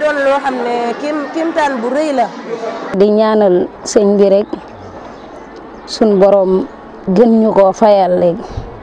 doon loo xam ne kim kimtaan bu rëy la. di ñaanal sëñ bi rek suñ borom gën ñu koo fayal léegi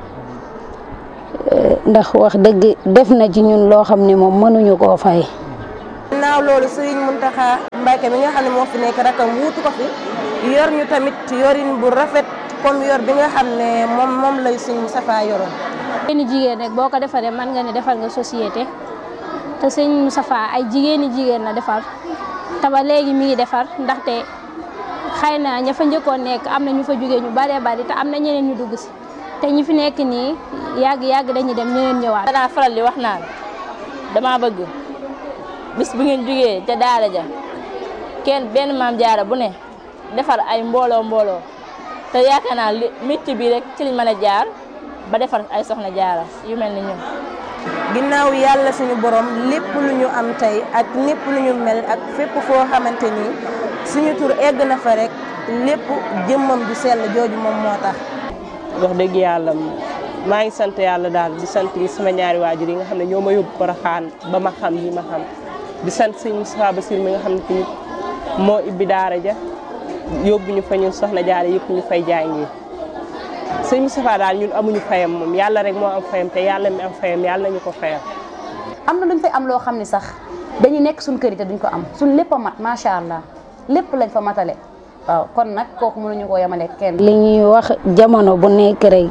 ndax wax dëgg def na ci ñun loo xam ne moom mënuñu koo fay. ginnaaw loolu Serigne Mountakha Mbacké mi nga xam ne moo fi nekk rakam wuutu ko fi yor ñu tamit yorin bu rafet comme yor bi nga xam ne moom moom lay Serigne Moustapha yoroon. jigéeni jigéen rek boo ko defaree mën nga ne defal nga société te sëñ Moustapha ay jigéeni jigéen la defar te ba léegi mi ngi defar ndaxte xëy na ña fa njëkkoon nekk am na ñu fa jógee ñu baree bari te am na ñeneen ñu dugg si te ñi fi nekk nii yàgg yàgg dañuy dem ñeneen ñëwaat. danaa faral di wax naan dama bëgg bis bu ngeen jógee ca daara ja kenn benn maam jaara bu ne defar ay mbooloo mbooloo te yaakaar naa li métier bi rek ci liñ mën a jaar. ba defar ay soxna jaara yu mel ni ñun. ginnaaw yàlla suñu borom lépp lu ñu am tey ak lépp lu ñu mel ak fépp foo xamante ni suñu tur egg na fa rek lépp jëmmam ju sell jooju moom moo tax. wax dëgg yàlla maa ngi sant yàlla daal di sant sama ñaari waajur yi nga xam ne ñoo ma yóbbu Porokhane ba ma xam yi ma xam di sant sëñ Moustapha Bassir mi nga xam ne tamit moo ibbi daara ja yóbbu ñu fa ñun soxna jaara yëpp ñu fay jàngi. sëñ Moustapha daal ñun amuñu fayam moom yàlla rek moo am fayam te yàlla mi am fayam yàlla nañu ko fayam. am na luñ fay am loo xam ne sax dañuy nekk suñ kër yi te duñ ko am suñ lépp a mat macha allah lépp lañ fa matale waaw kon nag kooku mënuñu koo yemale kenn. li ñuy wax jamono bu nekk rek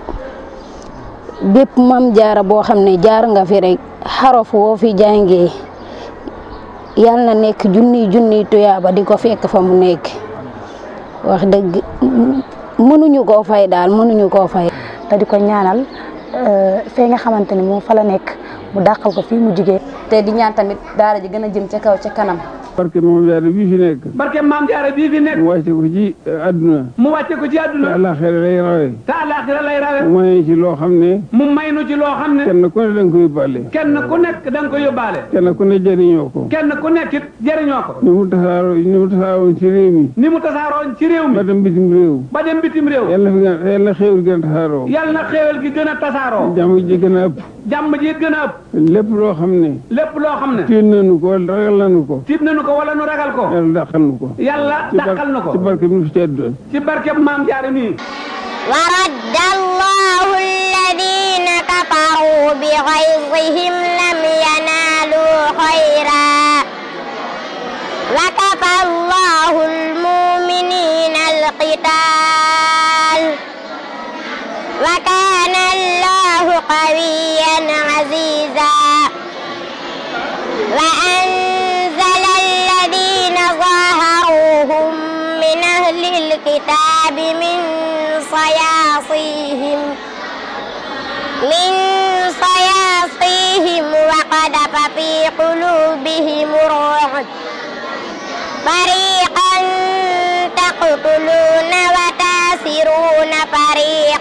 bépp mam jaara boo xam ne jaar nga fi rek xarof woo fi jàngee yàlla na nekk junniy junniy tuyaaba di ko fekk fa mu nekk wax dëgg. mënuñu koo fay daal mënuñu koo fay. te di ko ñaanal fee nga xamante ni moom fa la nekk mu dàqal ko fii mu jigee te di ñaan tamit daara ji gën a jëm ca kaw ca kanam. barke maam jaara bii fi nekk. barke maam jaara bii fi nekk. mu wàcce ko ci àdduna. mu wàcce ko ci àdduna. te àllaaxira lay rawe. te àllaaxira lay rawe. mu may ci loo xam ne. mu may nu ci loo xam ne. kenn ku ne da nga ko yóbbaale. kenn ku nekk da nga ko yóbbaale. kenn ku ne jëriñoo ko. kenn ku nekk it jëriñoo ko. ni mu tasaaroo ni mu tasaaroon ci réew mi. ni mu tasaaroon ci réew mi. ba dem bitim réew. ba dem bitim réew. yàlla na fi gën yàlla na xéewal gën a tasaaroo. yàlla na xéewal gi gën a tasaaroo. jàmm ji gën a ëpp. jàmm ji gën a ëpp. lépp loo xam ne. lépp loo xam ne. tiit nañu ko wala ragal nañu ko. tiit nañu ko wala nu ragal ko. yàlla dàqal nu ko. yàlla dàqal nu ko. ci barke bi nu fi tedd. ci barke maam jaare nii. ورد الله الذين كفروا بغيظهم لم ينالوا خيرا وكفى الله المؤمنين القتال وكان الله قويا عزيزا وأنزل الذين ظاهروهم من أهل الكتاب من صياصيهم من صياصيهم وقذف في قلوبهم الرعب فريقا تقتلون وتاسرون فريقا